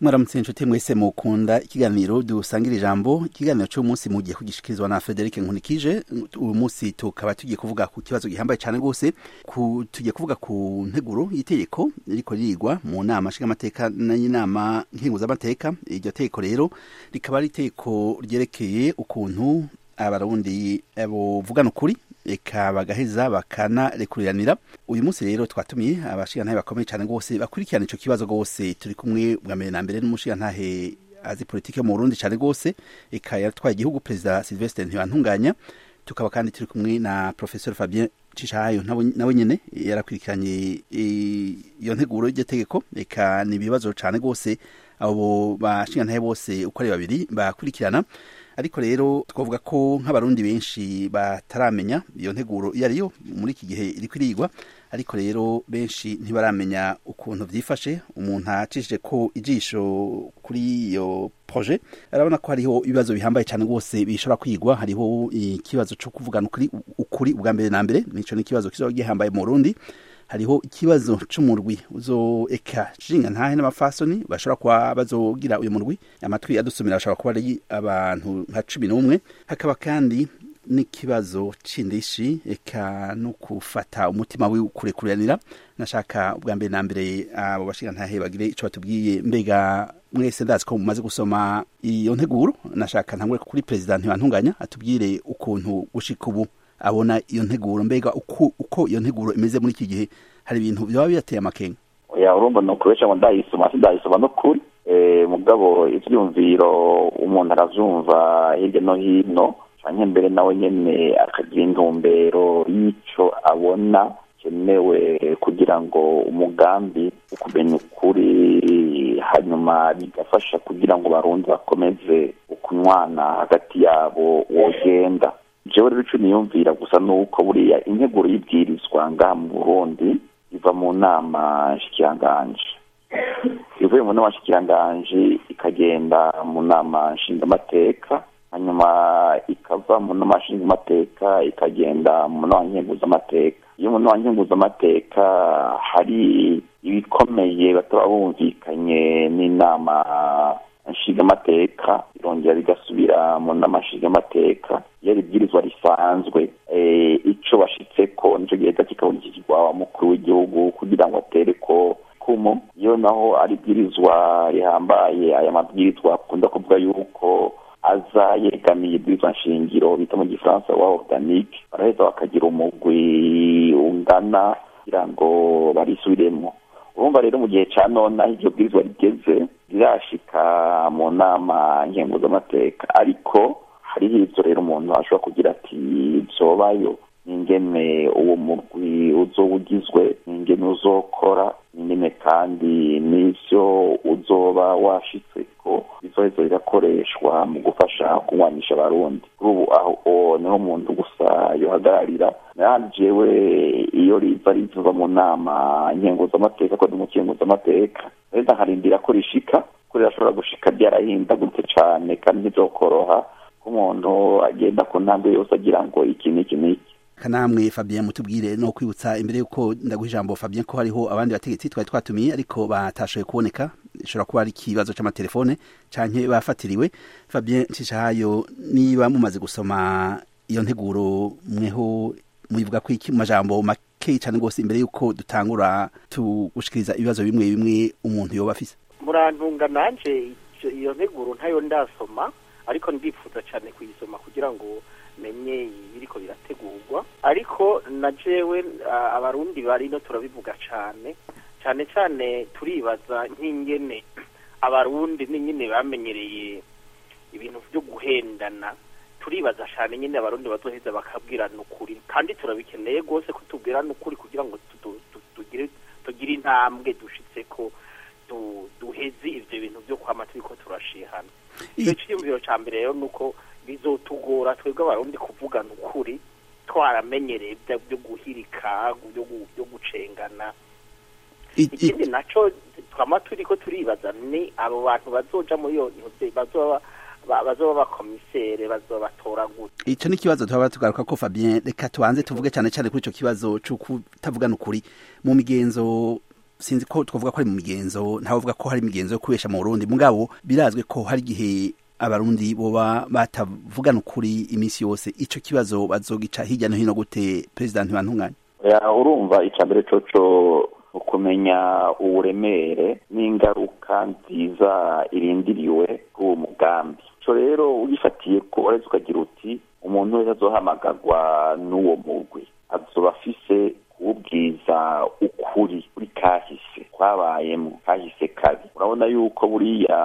mwaramutse inshuti mwese mukunda ikiganiro dusangira ijambo ikiganiro cy'umunsi mugiye kugishikirizwa na Frederic Nkunikije uyu munsi tukaba tugiye kuvuga ku kibazo gihambaye cyane rwose tugiye kuvuga ku nteguro y'itegeko riko ririgwa mu nama nshingamateka n'inama nkenguzamateka iryo tegeko rero rikaba ari itegeko ryerekeye ukuntu abarundi buvugana ukuri eka bagaheza bakanarekuranira uyu munsi rero twatumiye abashigantahe bakomeye cyane rwose bakurikirana ico kibazo rwose turi kumwe bwa mbere na mbere n'umushigantahe azi politike mu Burundi cyane rwose eka yaratwaye igihugu perezida Sylvestre Ntibantunganya tukaba kandi turi kumwe na professeur Fabien Cishahayo nawe nyene yarakurikiranye iyo nteguro y'iryo tegeko eka ni ibibazo cyane rwose abo bashigantahe bose uko ari babiri bakurikirana ariko rero twavuga ko nk'abarundi benshi bataramenya iyo nteguro iyo ariyo muri iki gihe iri kwirigwa ariko rero benshi ntibaramenya ukuntu byifashe umuntu acishije ko ijisho kuri iyo projet arabona ko hariho ibibazo bihambaye cyane rwose bishobora kwigwa hariho ikibazo cyo kuvugana ukuri ukuri ubwa mbere na mbere nico ni ikibazo kizoba gihambaye mu Burundi hariho ikibazo c'umurwi uzo eka jinga ntahe n'abafasoni bashobora kuba bazogira uyu murwi amatwi adusumira bashobora kuba ari abantu nka cumi n'umwe hakaba kandi n'ikibazo c'indishi eka no kufata umutima wiwe kurekuranira nashaka ubwa mbere na mbere abo bashinga ntahe bagire ico batubwiye mbega mwese ndazi ko mumaze gusoma iyo nteguro nashaka ntangure kuri perezida ntibantunganya atubwire ukuntu gushika ubu abona iyo nteguro mbega uko uko iyo nteguro imeze muri iki gihe hari ibintu byaba birateye amakenga oya urumva no kubesha ngo ndayisoma sindayisoma no kuri eh mugabo ivyumviro umuntu aravyumva hirya no hino canke mbere nawe nyene akagira intumbero y'ico abona kenewe kugira ngo umugambi wo kumenya ukuri hanyuma bigafasha kugira ngo barundi bakomeze ukunywana hagati yabo wogenda jewe rero ico niyumvira gusa nuko buriya integuro y'ibwirizwa ngaha mu burundi iva mu nama nshikiranganji ivuye mu nama nshikiranganji ikagenda mu nama nshingamateka hanyuma ikava mu nama nshingamateka ikagenda mu nama nkenguzamateka iyo mu nama nkenguzamateka hari ibikomeye bataba bumvikanye n'inama nshingamateka irongera bigasubira mu nama nshingamateka iyo ibwirizwa risanzwe ico bashitseko nico giheza kikabonekirwa wa mukuru w'igihugu kugira ngo atere ko kumu iyo naho ari ibwirizwa rihambaye aya mabwirizwa akunda kuvuga yuko aza yegamiye ibwirizwa nshingiro bita mu gifaransa wa organique baraheza bakagira umugwi ungana kugira ngo barisubiremo urumva rero mu gihe ca none aho iryo bwirizwa rigeze rirashika mu nama nkenguzamateka ariko hariho ivyo rero umuntu ashobora kugira ati vyobayo ningene uwo murwi uzoba ugizwe ningene uzokora ningene kandi n'ivyo uzoba washitseko bizoheza birakoreshwa mu gufasha kunywanisha abarundi kuri ubu aho niho umuntu gusa yohagararira nayandi jewe iyo riva riva mu nama nkenguzamateka ko ni mu nkenguzamateka rero nkarindira ko rishika ko rirashobora gushika ryarahindagurutse cane kandi ntizokoroha ko umuntu agenda ku ntambwe yose agira ngo iki n'iki n'iki kanamwe Fabien mutubwire no kwibutsa imbere yuko ndaguha ijambo Fabien ko hariho abandi bategetsi twari twatumiye ariko batashoboye kuboneka ishobora kuba ari ikibazo c'amatelefone canke bafatiriwe Fabien Cishahayo niba mumaze gusoma iyo nteguro mweho muyivuga ko iki majambo make cyane rwose imbere yuko dutangura tugushikiriza ibibazo bimwe bimwe umuntu yoba afise murantunga nanje iyo nteguro ntayo ndasoma ariko ndifuza cyane kuyisoma kugira ngo menye ibiriko birategurwa ariko na jewe abarundi barino turabivuga cyane cyane cyane turibaza nk'ingene abarundi n'ingene bamenyereye ibintu byo guhendana turibaza cyane nyine abarundi bazoheza bakabwirana ukuri kandi turabikeneye rwose ko tubwirana ukuri kugira ngo tugire tugire intambwe dushitse ko duheze ivyo bintu byo kwama turiko turashihana icyo cyiyumviro ca mbere rero nuko bizotugora twebwe abarundi kuvugana ukuri twaramenyereye byo guhirika byo gucengana ikindi naco twama turiko turibaza ni abo bantu bazoja muri iyo bazoba bazoba bakomisere bazoba batora gute ico ni kibazo twaba tugaruka ko Fabien reka tubanze tuvuge cyane cyane kuri ico kibazo cyo kutavugana ukuri mu migenzo sinzi ko twavuga ko ari mu migenzo ntavuga ko hari imigenzo yo kubesha mu Burundi mugabo birazwe ko hari igihe abarundi boba batavugana ukuri iminsi yose ico kibazo bazogica hirya no hino gute president bantunganye urumva icya mbere coco ukumenya uburemere n'ingaruka nziza irindiriwe k'uwo mugambi ico rero ugifatiye ko uretse ukagira uti umuntu wese azohamagarwa n'uwo mugwi azoba afise kuwubwiza ukuri kuri kahise kwabayemo kahise kabi urabona yuko buriya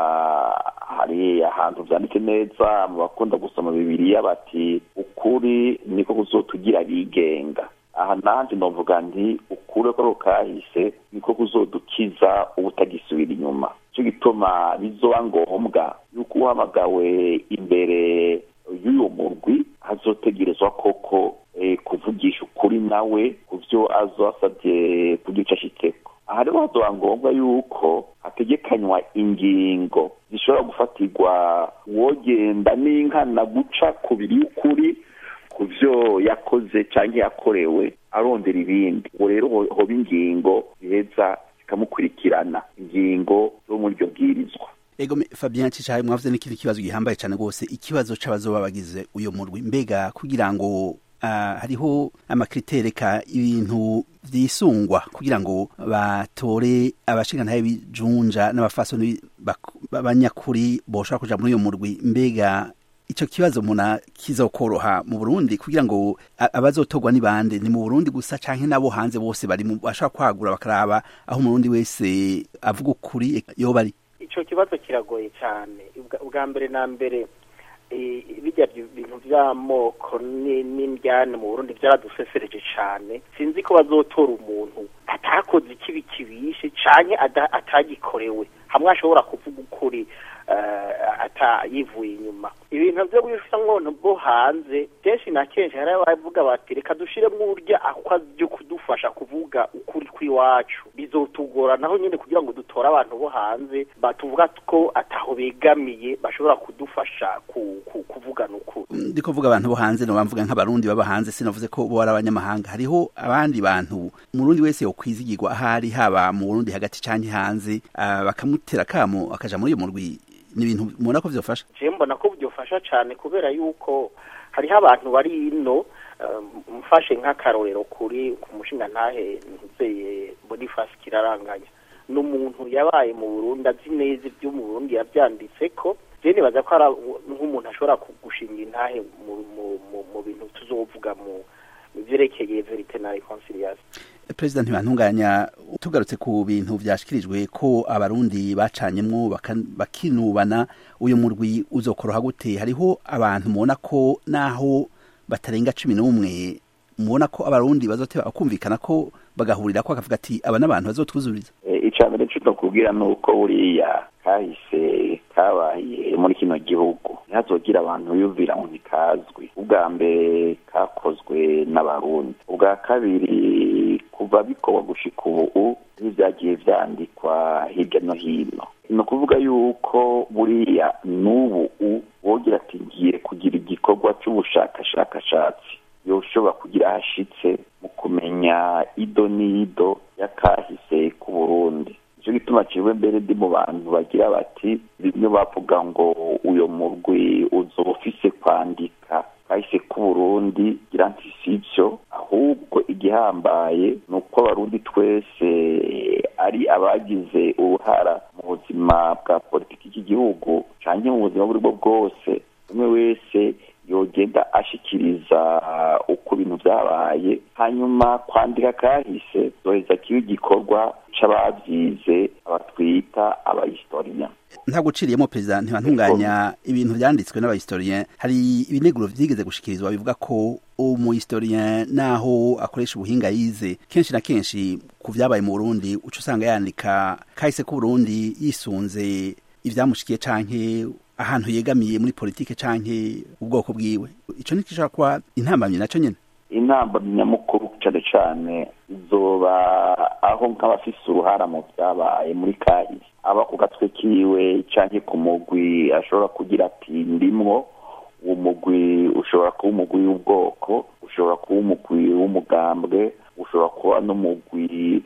hari ahantu vyanditse neza mu bakunda gusoma bibiriya bati ukuri niko kuzotugira bigenga aha nanje novuga nti ukure ko kahise niko kuzodukiza ubutagisubira inyuma cyo gituma bizoba ngombwa yuko uhamagawe imbere y'uyu murwi azotegerezwa koko kuvugisha ukuri nawe ku byo azo asabye kugica ashitseko aha rero hazoba ngombwa yuko hategekanywa ingingo zishobora gufatirwa wogenda n'inkana guca ku biri y'ukuri ku byo yakoze cyangwa yakorewe arondera ibindi ubu rero hoba ingingo ziheza zikamukurikirana ingingo zo muri iryo bwirizwa ego Fabien Cicaye mwavuze n'ikindi kibazo gihambaye cyane rwose ikibazo c'abazoba bagize uyo murwi mbega kugira ngo Uh, hariho amakritere ka ibintu vyisungwa kugira ngo batore abashingantahe bijunja n'abafasoni b'abanyakuri boshobora kuja muri uyo murwi mbega ico kibazo muna kizokoroha mu Burundi kugira ngo abazotorwa ni bande ni mu Burundi gusa canke nabo hanze bose bari bashobora kwagura bakaraba aho umurundi wese avuga ukuri yoba ari ico kibazo kiragoye cyane ubwa mbere na mbere bijya bintu by'amoko n'indyane mu burundi byaradusesereje cyane sinzi ko bazotora umuntu atakoze ikibi kibishe cyane atagikorewe hamwe ashobora kuvuga ukuri atayivuye inyuma ibintu byo bifite nkono bwo hanze kenshi na kenshi hari abavuga bati reka dushiremo uburyo akwa byo kudufasha kuvuga ukuri kw'iwacu bizotugora naho nyine kugira ngo dutore abantu bo hanze batuvuga ko ataho begamiye bashobora kudufasha kuvugana ukuri ndiko vuga abantu bo hanze no bamvuga nk'abarundi baba hanze sinavuze ko bo ari abanyamahanga hariho abandi bantu umurundi wese yokwizigirwa ahari haba mu Burundi hagati canke hanze bakamutera kamo akaja muri iyo murwi ni ibintu mubona ko byofasha je mbona ko byofasha cyane kubera yuko hariho abantu bari ino mfashe nk'akarorero kuri ku mushinga ntahe nzeye Boniface kiraranganya n'umuntu yabaye mu Burundi azi neza ibyo mu Burundi yabyanditse ko je nibaza ko nk'umuntu ashobora kugushinga intahe mu bintu tuzovuga mu vyerekeye verite na reconciliation perezida ntibantunganya tugarutse ku bintu vyashikirijwe ko abarundi bacanyemwo bakinubana uyu murwi uzokoroha gute hariho abantu mubona ko naho batarenga cumi n'umwe mubona ko abarundi bazoteba bakumvikana ko bagahurira ko bakavuga ati aba n'abantu bazotwuzuriza icya mbere cyo kubwira ni uko buriya kahise kabaye muri kino gihugu ntihazogira abantu biyumvira ngo ntikazwi ubwa mbere kakozwe n'abarundi ubwa kabiri kuva bikorwa gushika ubu n'ibyagiye vyandikwa hirya no hino ni ukuvuga yuko buriya n'ubu wogira ati ngiye kugira igikorwa c'ubushakashakashatsi yoshobora kugira hashitse mu kumenya ido n'ido y'akahise k'u Burundi nicyo gituma ciwe mbere ndi mu bantu bagira bati bimwe bavuga ngo uyo murwi uzoba ufise kwandika kahise k'u Burundi gira nti sivyo ahubwo igihambaye ni uko abarundi twese ari abagize uruhara mu buzima bwa politiki y'igihugu canke mu buzima buri bwo bwose umwe wese yogenda ashikiriza uko ibintu vyabaye hanyuma kwandika kahise zoheza kiba igikorwa c'abavyize abatwita abahistorien nta guciriyemo perezida ntibantunganya ibintu vyanditswe n'abahistorien hari ibineguro vyigeze gushikirizwa bivuga ko umuhistorien naho akoresha ubuhinga yize kenshi na kenshi ku vyabaye mu Burundi uca usanga yandika kahise ku Burundi yisunze ivyamushikiye canke ahantu yegamiye muri politike canke ubwoko bwiwe ico ni kishobora kuba intambamyi naco nyene intambamyi nyamukuru cane cane izoba aho nk'abafise uruhara mu vyabaye muri kahise aba ku gatwe kiwe canke ku mugwi ashobora kugira ati ndimwo uwo mugwi ushobora kuba umugwi w'ubwoko ushobora kuba umugwi w'umugambwe ushobora kuba n'umugwi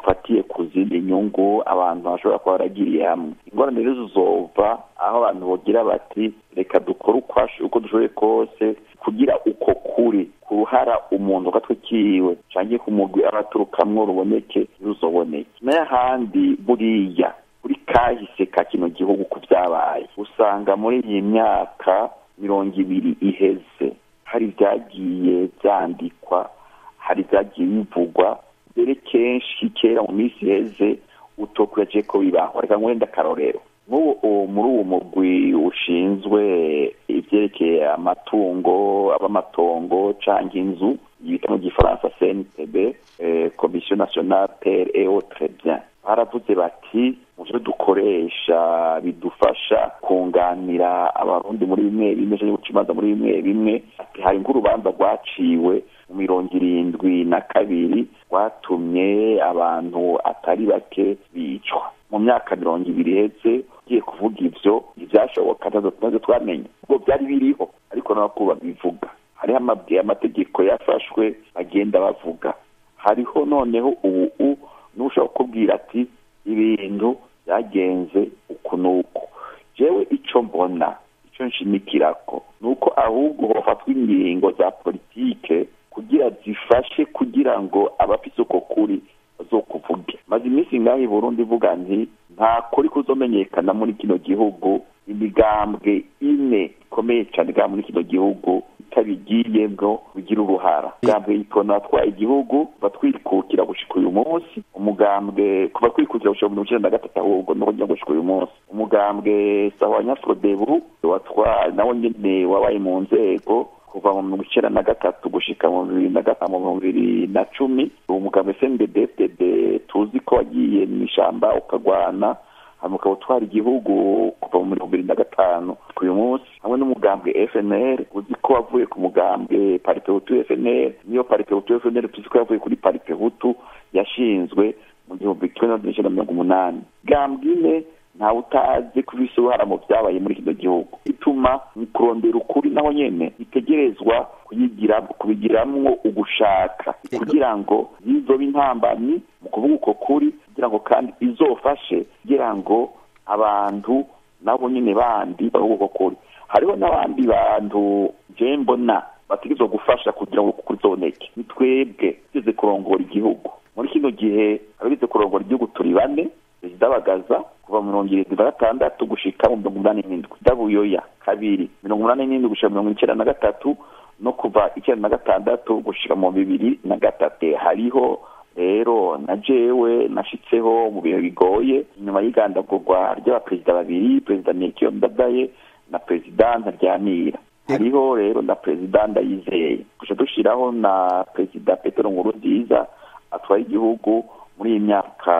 bufatiye ku zindi nyungu abantu bashobora kuba baragiriye hamwe ingorane rero zizova aho abantu bogira bati reka dukore uko dushoboye kose kugira uko kuri ku ruhara umuntu gatwe kiwe canke ku mugwi abaturukamwo ruboneke ruzoboneke n'ahandi buriya kuri kahise ka kino gihugu ku vyabaye usanga muri iyi myaka mirongo ibiri iheze hari vyagiye vyandikwa hari vyagiye bivugwa mbere kenshi kera mu minsi iheze utokuraje ko bibaho reka ngwenda akarorero nk'ubu muri uwo mugwi ushinzwe ivyerekeye amatungo ab'amatongo canke inzu yita mu gifaransa cntb komisiyo nationale terre et autres biens baravuze bati muvyo dukoresha bidufasha kunganira abarundi muri bimwe bimwe canke guca imanza muri bimwe bimwe ati hari nk'urubanza rwaciwe mu mirongo irindwi na kabiri rwatumye abantu atari bake bicwa mu myaka mirongo ibiri iheze ugiye kuvuga ivyo ntivyashoboka ntazo twamenye ubwo vyari biriho ariko nabako babivuga hariho amabwiye amategeko yafashwe bagenda bavuga hariho noneho ubu n'ushobora kukubwira ati ibintu byagenze uku n'uku jewe ico mbona ico nshimikirako ni uko ahubwo hofatwa ingingo za politike kugira zifashe kugira ngo abafise uko kuri bazokuvuge maze iminsi ngaho i burundi ivuga nti nta kuri kuzomenyekana muri kino gihugu imigambwe ine ikomeye cyane bwa muri kino gihugu itabigiyemwo bigira uruhara umugambwe ikona atwaye igihugu batwikukira gushika uyu munsi umugambwe kuva twikukira gushika mu icenda na gatatu ahubwo no kugira gushika uyu munsi umugambwe sawa nyafodebu watwaye nawo nyene wabaye mu nzego kuva mu mirongo icenda na gatatu gushika mu bibiri na gatanu mu bihumbi bibiri na cumi uwo mugambwe cnddfdd tuzi ko wagiye mu ishamba ukagwana hanyuma ukaba utwara igihugu kuva mu mirongo ibiri na gatanu uyu munsi hamwe n'umugambwe fnr uzi ko wavuye ku mugambwe paripehutu fnr niyo paripehutu fnr tuzi ko yavuye kuri paripehutu yashinzwe mu gihumbi kimwe n'amajana icenda mirongo umunani gambwe ine ntawe utazi ko ifise uruhara mu vyabaye muri kino gihugu ituma mu kurondera ukuri naho nyene itegerezwa kuyigira kubigiramwo ugushaka kugira ngo zizobe intambamyi mu kuvuga uko kuri kugira ngo kandi izofashe kugira ngo abantu nabo nyene bandi bavuga uko kuri hariho n'abandi bantu je mbona bategerezwa gufasha kugira ngo ukuri zoneke ni twebwe tugeze kurongora igihugu muri kino gihe abagize kurongora igihugu turi bane perezida bagaza kuva mu mirongo irindwi na gatandatu gushika mu mirongo umunani n'indwi dabuyoya kabiri mirongo umunani n'indwi gushika mirongo icenda na gatatu no kuva icenda na gatandatu gushika mu bibiri na gatatu hariho rero na jewe nashitseho mu bihe bigoye inyuma y'igandagurwa ry'abaperezida babiri perezida nekiyo ndadaye na perezida ntaryamira hariho rero na perezida ndayizeye guca dushiraho na perezida petero nkuru nziza atwara igihugu muri iyi myaka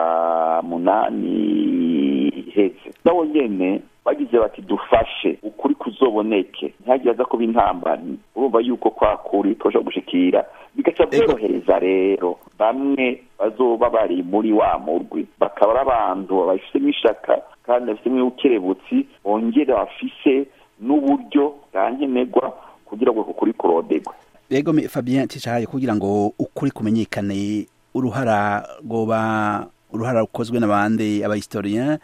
munani iheze nabo nyene bagize bati dufashe ukuri kuzoboneke ntihagire aza kuba intambamyi urumva yuko kwa kuri twoshobora gushikira bigaca byorohereza rero bamwe bazoba bari muri wa murwi bakaba ari abantu babifisemo ishaka kandi bafisemo ukerebutsi bongere bafise n'uburyo bwa nkenerwa kugira ngo ukuri kurodegwe yego fabien ticahaye kugira ngo ukuri kumenyekane uruhara rwoba uruhara rukozwe n'abandi abahistorien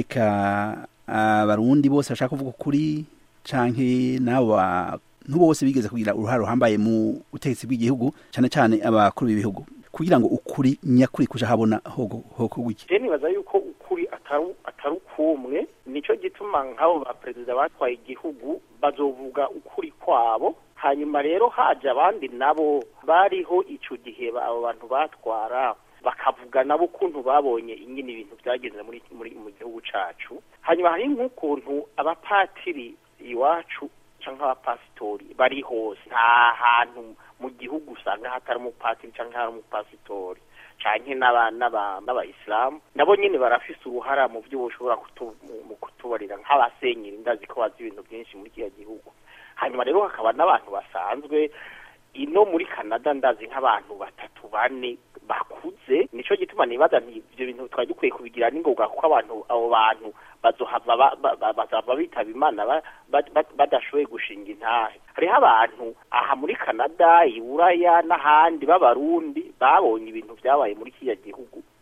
eka abarundi bose bashaka kuvuga ukuri canke n'abo bantu bose bigeze kugira uruhara ruhambaye mu butegetsi bw'igihugu cane cane abakuru b'ibihugu kugira ngo ukuri nyakuri kuja habona hoko gwiki je nibaza yuko ukuri atari ukumwe nico gituma nk'abo ba perezida batwaye igihugu bazovuga ukuri kwabo hanyuma rero haje abandi nabo bariho ico gihe abo bantu batwara bakavuga nabo ukuntu babonye ingene ibintu byagenze muri muri mu gihugu cacu hanyuma hari nk'ukuntu abapatiri iwacu canke abapasitori bari hose nta hantu mu gihugu usanga hatari umupatiri canke hari umupasitori canke n'abayisilamu nabo nyene barafise uruhara mu vyo boshobora mu kutubarira nk'abasenyeri ndazi ko bazi ibintu byinshi muri kiriya gihugu hanyuma rero hakaba n'abantu basanzwe ino muri canada ndazi nk'abantu batatu bane bakuze nico gituma nibaza nti ivyo bintu twari dukwiye kubigira n'ingoga kuko abantu abo bantu bazohava bazava bitaba imana badashoboye gushinga intahe hariho abantu aha muri canada iburaya n'ahandi b'abarundi babonye ibintu vyabaye muri kiriya gihugu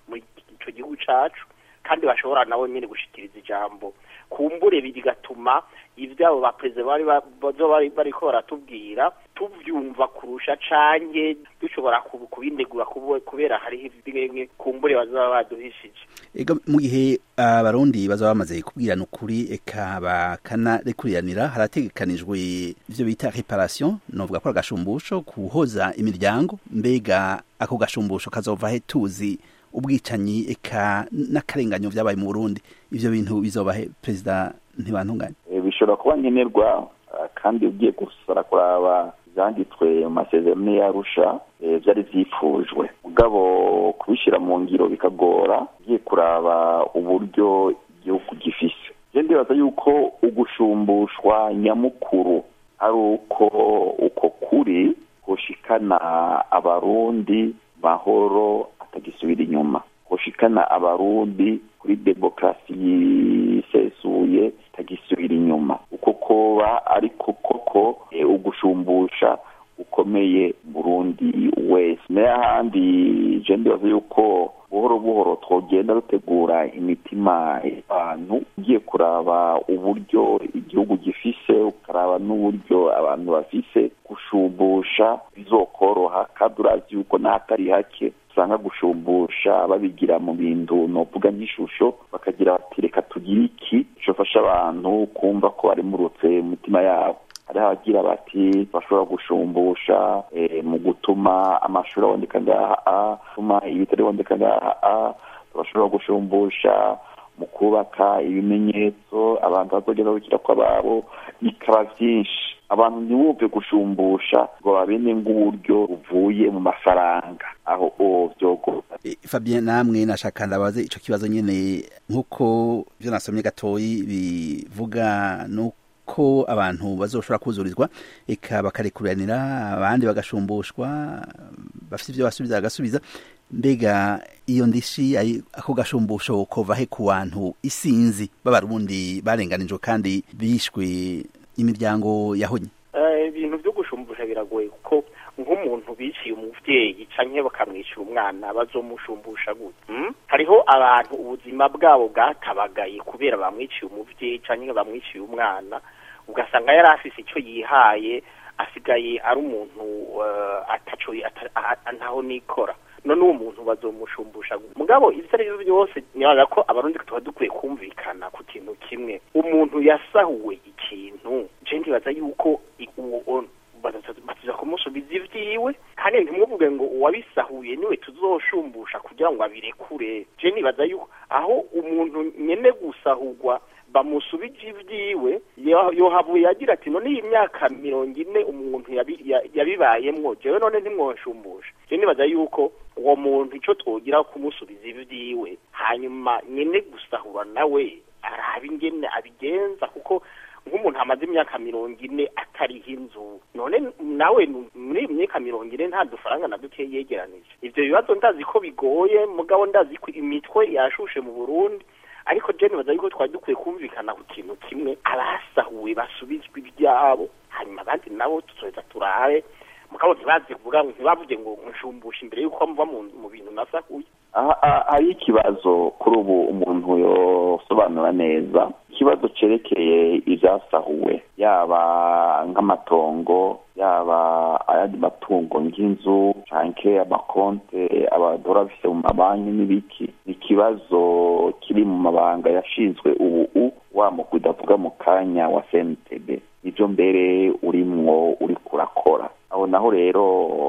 muri ico gihugu cacu kandi bashobora nabo nyene gushikiriza ijambo kumbure bigatuma ivyabo baperezida bari bari bariko baratubwira tuvyumva kurusha canke dushobora kubinegura kubera hariho bimwe kumbure bazaba baduhishije ego mu gihe abarundi bazaba bamaze kubwirana ukuri eka bakanarekuranira harategekanijwe ivyo bita reparation novuga ko agashumbusho kuhoza imiryango mbega ako gashumbusho kazova he tuzi ubwicanyi eka n'akarenganyo vyabaye mu Burundi ivyo bintu bizobahe perezida ntibantunganye bishobora kuba nkenerwa kandi ugiye gusara kuraba ivyanditswe mu masezerano y'arusha vyari vyifujwe mugabo kubishira mu ngiro bikagora ugiye kuraba uburyo igihugu gifise je ndibaza yuko ugushumbushwa nyamukuru ari uko uko kuri gushikana abarundi mahoro atagisubira inyuma gushikana abarundi kuri demokarasi yisesuye tagisubira inyuma uko koba ariko koko ugushumbusha ukomeye burundi wese n'ahandi je ndibaza yuko buhoro buhoro twogenda dutegura imitima y'abantu ugiye kuraba uburyo igihugu gifise ukaraba n'uburyo abantu bafise gushumbusha bizokoroha kandi urazi yuko n'ahatari hake usanga gushumbusha babigira mu bintu novuga nk'ishusho bakagira bati reka tugire iki cofasha abantu kumva ko barimurutse mu mitima yabo hari abagira bati bashobora gushumbusha mu gutuma amashuri aboneka ngaha gutuma ibitari biboneka ngaha bashobora gushumbusha mu kubaka ibimenyetso abantu bazogenda babikira ko ababo bikaba vyinshi abantu ntibumve gushumbusha ngo babene nk'uburyo buvuye mu mafaranga aho o vyogora Fabien namwe nashaka ndabaze ico kibazo nyene nk'uko vyo nasomye gatoyi bivuga nuko ko abantu bazoshobora kuzurizwa eka bakarekuranira abandi bagashumbushwa bafite ibyo basubiza bagasubiza mbega iyo ndishi ako gashumbusho kova he ku bantu isinzi b'abarundi barenganijwe kandi bishwe imiryango yahonye ibintu byo gushumbusha biragoye kuko nk'umuntu biciye umuvyeyi canke bakamwishyura umwana bazomushumbusha gute hariho abantu ubuzima bwabo bwatabagaye kubera bamwiciye umuvyeyi canke bamwiciye umwana ugasanga yari afise icyo yihaye asigaye ari umuntu ataco ntaho nikora none uwo muntu bazomushumbusha mugabo ivyo ari byo byose nibaza ko abarundi tuba dukwiye kumvikana ku kintu kimwe umuntu yasahuwe ikintu je ndibaza yuko uwo batuza kumusubiza ivyiwe kandi ntimwivuge ngo uwabisahuye niwe tuzoshumbusha kugira ngo abirekure je nibaza yuko aho umuntu nyene gusahurwa bamusubije ivyiwe yohavuye agira ati none iyi myaka mirongo ine umuntu yabibayemwo jewe none ntimwonshumbusha je nibaza yuko uwo muntu ico twogira kumusubiza ivyiwe hanyuma nyene gusahura nawe araba ingene abigenza kuko nk'umuntu amaze imyaka mirongo ine atariho inzu none nawe muri iyi myaka mirongo ine nta dufaranga na duke yegeranije ivyo bibazo ndazi ko bigoye mugabo ndazi ko imitwe yashushe mu burundi ariko je nibaza yuko twari dukwiye kumvikana ku kintu kimwe abasahuwe basubizwa ibyabo hanyuma abandi nabo tuzoheza turabe mugabo ntibazi kuvuga ntibavuge ngo nshumbusha imbere yuko muva mu bintu nasahuye hari ikibazo kuri ubu umuntu yosobanura neza ikibazo cerekeye ivyasahuwe yaba nk'amatongo yaba ayandi matungo nk'inzu canke amakonte abadora bafise mu mabanki n'ibiki ni ikibazo kiri mu mabanga yashinzwe ubu wa mugwi udavuga mu kanya wa CNTB nivyo mbere urimwo uriko urakora aho naho rero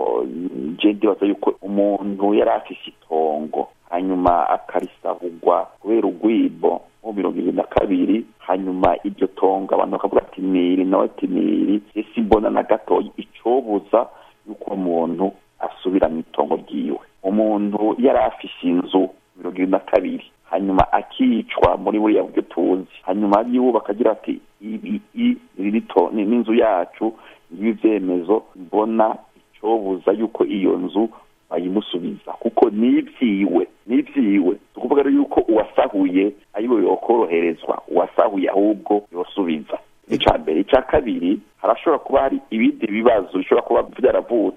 je ndibaza yuko umuntu yari afise itongo hanyuma akarisahurwa kubera urwibo mu mirongo ibiri na kabiri hanyuma iryo tongo abantu bakavuga ati niri nawe ati niri ese mbona na gatoya icobuza yuko umuntu asubira mu itongo ryiwe umuntu yari afise inzu mirongo ibiri na kabiri hanyuma akicwa muri buriya buryo tuzi hanyuma yubaka agira ati ibi n'inzu yacu ngibi vyemezo mbona icobuza yuko iyo nzu bayimusubiza kuko nivyiwe nivyiwe tukuvuga rero yuko uwasahuye ariwe yokoroherezwa uwasahuye ahubwo yosubiza ica mbere ica kabiri harashobora kuba hari ibindi bibazo bishobora kuba vyaravutse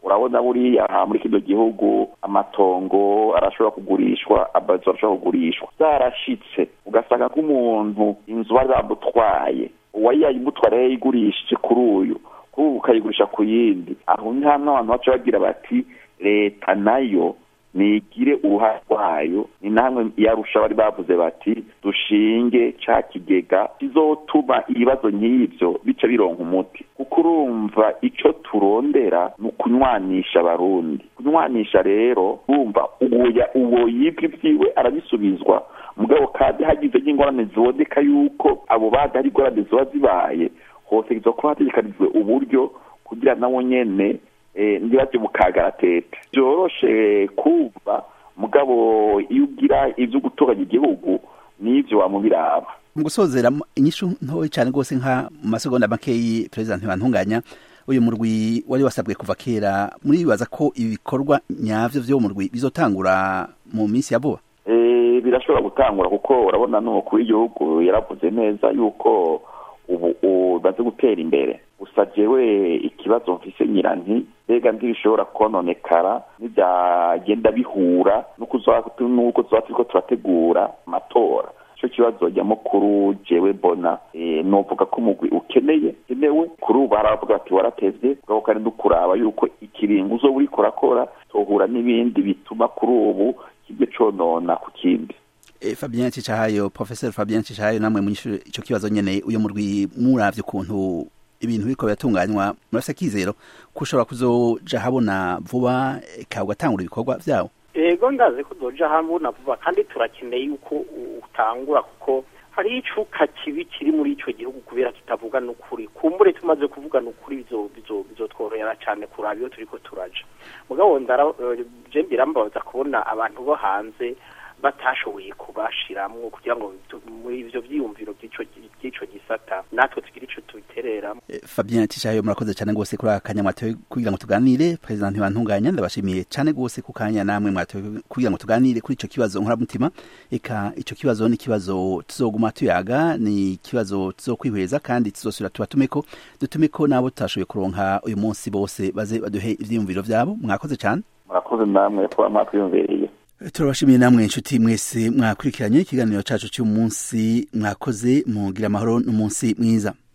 urabona buriya muri kino gihugu amatongo arashobora kugurishwa amazu arashobora kugurishwa zarashitse ugasanga nk'umuntu inzu bari bamutwaye uwari yayimutwara yayigurishije kuri uyu kuri ubu ukayigurisha ku yindi aho ni hamwe abantu baca bagira bati leta nayo nigire uruhare rwayo ni namwe yarusha bari bavuze bati dushinge ca kigega kizotuma ibibazo nk'ivyo bica bironka umuti kuko urumva ico turondera ni ukunywanisha abarundi kunywanisha rero urumva uwoya uwo yibwa ivyiwe arabisubizwa mugabo kandi hagize n'ingorane ziboneka yuko abo baga hari ingorane ziba zibaye hose kuba hategekanijwe uburyo kugira nawo nyene ntibaze mu kagaratete byoroshe kumva mugabo iyo ugira ibyo gutoranya igihugu n'ibyo wamubiraba mu gusozera inyishu ntoya cyane rwose nka mu masegonda makeyi perezida ntibantunganya uyu murwi wari wasabwe kuva kera muribaza ko ibikorwa nyavyo vyo murwi bizotangura mu minsi ya vuba birashobora gutangura kuko urabona n'umukuru w'igihugu yaravuze neza yuko ubu umaze gutera imbere gusa jewe ikibazo mfise nyiranti mbega ntibishobora kononekara ntibyagenda bihura n'uko tuba turiko turategura amatora ico kibazo nyamukuru jewe mbona novuga ko umugwi ukeneye ukenewe kuri ubu haravuga bati waratevye bwako kandi dukuraba yuko ikiringo uzoba uriko urakora tohura n'ibindi bituma kuri ubu kibwe conona ku kindi Fabien Cicahayo Professor Fabien Cicahayo namwe munyishure ico kibazo nyene uyo murwi muravye ukuntu ibintu biriko biratunganywa murafise akizero ko ushobora kuzoja habona vuba ka ugatangura ibikorwa vyawo ego ndazi ko uzoja habona vuba kandi turakeneye yuko utangura kuko hari icuka kibi kiri muri ico gihugu kubera kitavuga n'ukuri kumbure tumaze kuvuga n'ukuri bizotworohera cane kuraba iyo turiko turaja mugabo ndara je birambabaza kubona abantu bo hanze batashoboye kubashiramwo kugira ngo muri ivyo vyiyumviro by'ico gisata natwe tugire ico tubitereramo Fabien Tishayo murakoze cyane gose kuri akanya mwatoye kugira ngo tuganire president ntibantunganya ndabashimiye cyane gose ku kanya namwe mwatoye kugira ngo tuganire kuri ico kibazo nkora mutima eka ico kibazo ni kibazo tuzoguma tuyaga ni kibazo tuzokwihweza kandi tuzosubira tubatumeko dutumeko nabo tutashoboye kuronka uyu munsi bose baze baduhe ivyiyumviro vyabo mwakoze cyane murakoze namwe kuba mwakwiyumviriye turabashimiye namwe inshuti mwese mwakurikiranye ikiganiro cacu cy'umunsi mwakoze mugira amahoro n'umunsi mwiza